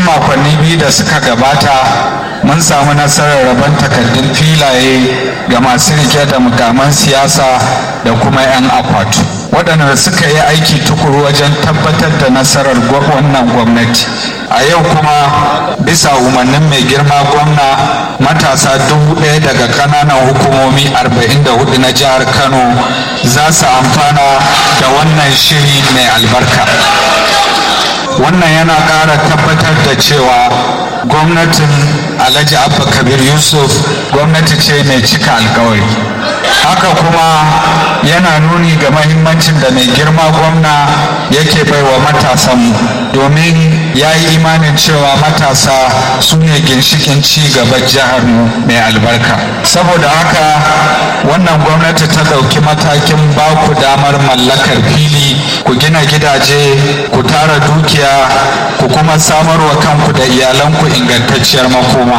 makonni biyu da suka gabata mun samu nasarar rabon takardun filaye ga masu rike da mukaman siyasa da kuma 'yan akwatu waɗanda suka yi aiki tukuru wajen tabbatar da nasarar wannan gwamnati a yau kuma bisa umarnin mai girma gwamna matasa dubu ɗaya daga ƙananan hukumomi 44 na jihar kano za su amfana da wannan shiri mai albarka wannan yana ƙara tabbatar da cewa gwamnatin alhaji abba kabir yusuf gwamnati ce mai cika alkawari haka kuma yana nuni ga mahimmancin da mai girma gwamna yake baiwa matasanmu domin ya yi imanin cewa matasa su ne ginshikin ci gaban jiharmu mai albarka saboda haka wannan gwamnati ta ɗauki matakin baku damar mallakar fili ku gina gidaje ku tara dukiya ku kuma samarwa kanku da iyalanku ingantacciyar makoma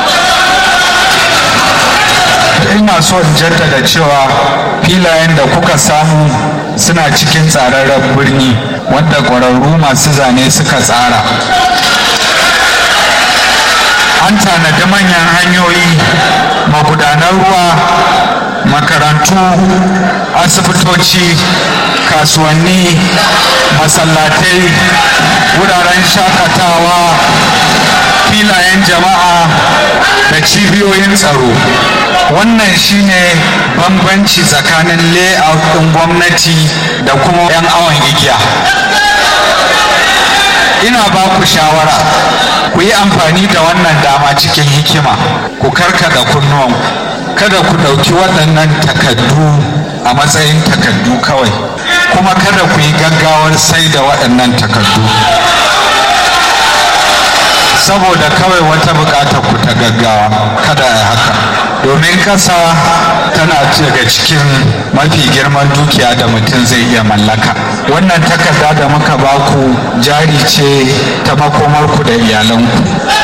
ina so in jaddada cewa filayen da kuka samu suna cikin tsararren birni wanda ƙwararru masu zane suka tsara an tanadi manyan hanyoyi magudanar ruwa makarantu asibitoci kasuwanni masallatai wuraren shakatawa filayen jama'a da cibiyoyin tsaro wannan shine bambanci tsakanin layout ɗin gwamnati da kuma 'yan awon igiya ina ba ku shawara ku yi amfani da wannan dama cikin hikima ku karkada kunnuwan kada ku ɗauki waɗannan takaddu a matsayin takaddu kawai kuma kada ku yi gaggawar sai da waɗannan takaddu saboda kawai wata bukatar ku ta gaggawa kada ya haka domin kasa tana daga cikin mafi girman dukiya da mutum zai iya mallaka wannan takarda da muka baku jari ce ta makomarku da iyalanku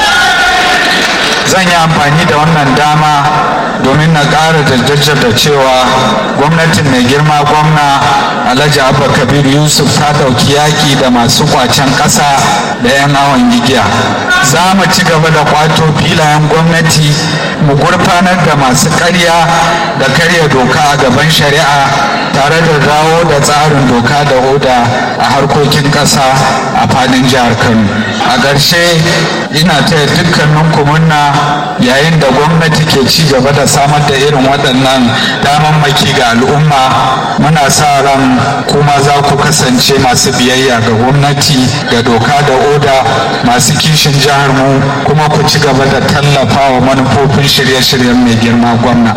zan yi amfani da wannan dama domin na ƙara da cewa gwamnatin mai girma gwamna alhaji abba kabir yusuf ta ɗauki yaƙi da masu kwacen ƙasa da 'yan awon igiya za mu ci gaba da kwato filayen gwamnati mu gurfanar da masu karya da karya doka a gaban shari'a tare da dawo da tsarin doka da oda a harkokin ƙasa a fadin jihar kano a ƙarshe ina taya dukkanin kumunna yayin da gwamnati ke ci gaba da samar da irin waɗannan damammaki ga al'umma muna sa ran kuma za ku kasance masu biyayya ga gwamnati da doka da oda masu kishin jihar mu kuma ku ci gaba da tallafa wa manufofin shirye-shiryen mai girma gwamna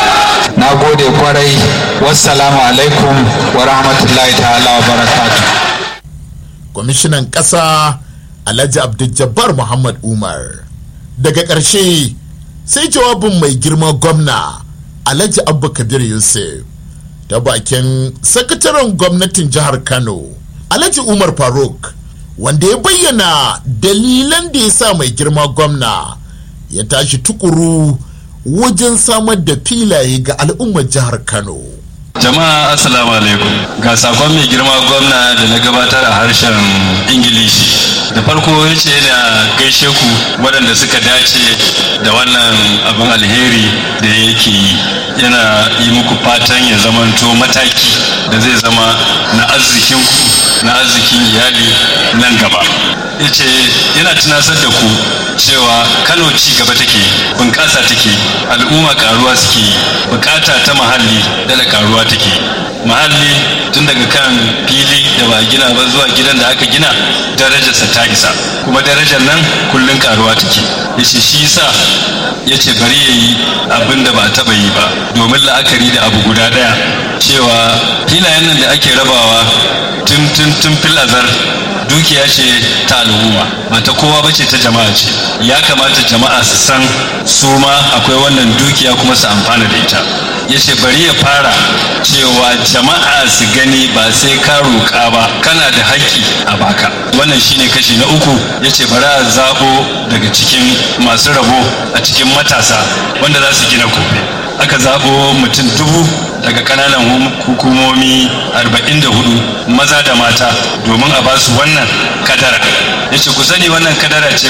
na gode kwarai wassalamu alaikum wa rahmatullahi ta'ala wa barakatu kwamishinan ƙasa alhaji abdul muhammad umar daga ƙarshe sai jawabin mai girma gwamna alhaji abba kabir yusuf ta bakin sakataren gwamnatin jihar kano alhaji umar faruk wanda ya bayyana dalilan da ya sa mai girma gwamna ya tashi tukuru wajen samar da filaye ga al'ummar jihar kano jama'a assalamu alaikum ga sakon mai girma gwamna da na gabatar a harshen ingilishi da farko ya ce yana gaishe ku waɗanda suka dace da wannan abin alheri da yake yi yana yi muku fatan ya zamanto mataki da zai zama na arzikinku na arzikin iyali nan gaba ya ce yana tunasar da ku cewa kano ci gaba take bunƙasa take al'umma karuwa suke yi bukata ta muhalli da karuwa take muhalli tun daga kan fili da ba gina ba zuwa gidan da aka gina darajarsa ta isa kuma darajar nan kullum karuwa take ya ce shi sa ya ce bari ya yi abin da ba a taba yi ba domin la'akari da abu guda daya cewa filayen nan da ake rabawa tun tun tun fil azar dukiya ce ta al'umma ba ta kowa ba ce ta jama'a ce ya kamata jama'a su san su ma akwai wannan dukiya kuma su amfana da ita ya ce bari ya fara cewa jama'a su gani ba sai ka roƙa ba kana da haƙƙi a baka wannan shine kashi na uku ya ce bari a zaɓo daga cikin masu rabo a cikin matasa wanda za su gina kofi aka zaɓo mutum dubu daga kananan hukumomi 44 maza da mata domin a basu wannan kadara ya ce ku sani wannan kadara ce